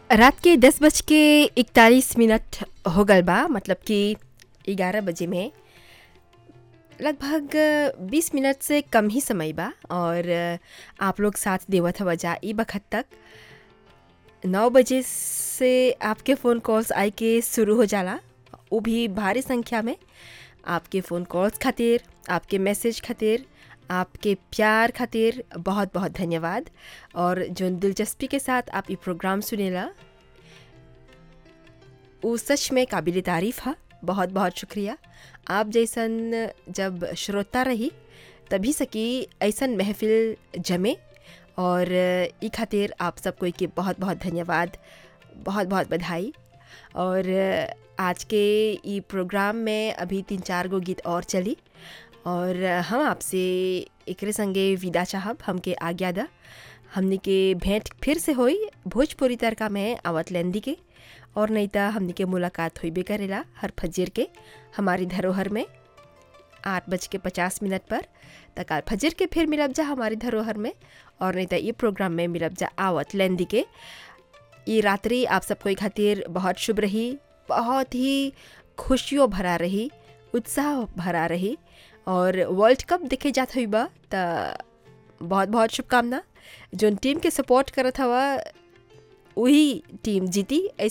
रात के दस बज के इकतालीस मिनट हो गल बा मतलब कि ग्यारह बजे में लगभग बीस मिनट से कम ही समय बा और आप लोग साथ देवत हवा जा ई बखत तक नौ बजे से आपके फ़ोन कॉल्स आए के शुरू हो जाला वो भी भारी संख्या में आपके फ़ोन कॉल्स खातिर आपके मैसेज खातिर आपके प्यार खातिर बहुत बहुत धन्यवाद और जो दिलचस्पी के साथ आप ये प्रोग्राम सुनेला वो सच में काबिल तारीफ़ है बहुत बहुत शुक्रिया आप जैसन जब श्रोता रही तभी सकी ऐसन महफिल जमे और ई खातिर आप सब कोई के बहुत बहुत धन्यवाद बहुत बहुत बधाई और आज के ई प्रोग्राम में अभी तीन चार गो गीत और चली और हम आपसे एकरे संगे विदा चाहब हमके आज्ञा दा हमने के भेंट फिर से होई भोजपुरी तड़का में आवत लेंदी के और नहीं तो हमने के मुलाकात हुई भी करेला हर फजर के हमारी धरोहर में आठ बज के पचास मिनट पर तक आज फजर के फिर मिलब जा हमारी धरोहर में और नहीं तो ये प्रोग्राम में मिलब जा आवत लेंदी के ये रात्रि आप सबको खातिर बहुत शुभ रही बहुत ही खुशियों भरा रही उत्साह भरा रही और वर्ल्ड कप देखे जात हुई बा त बहुत बहुत शुभकामना जोन टीम के सपोर्ट करत हवा वही टीम जीती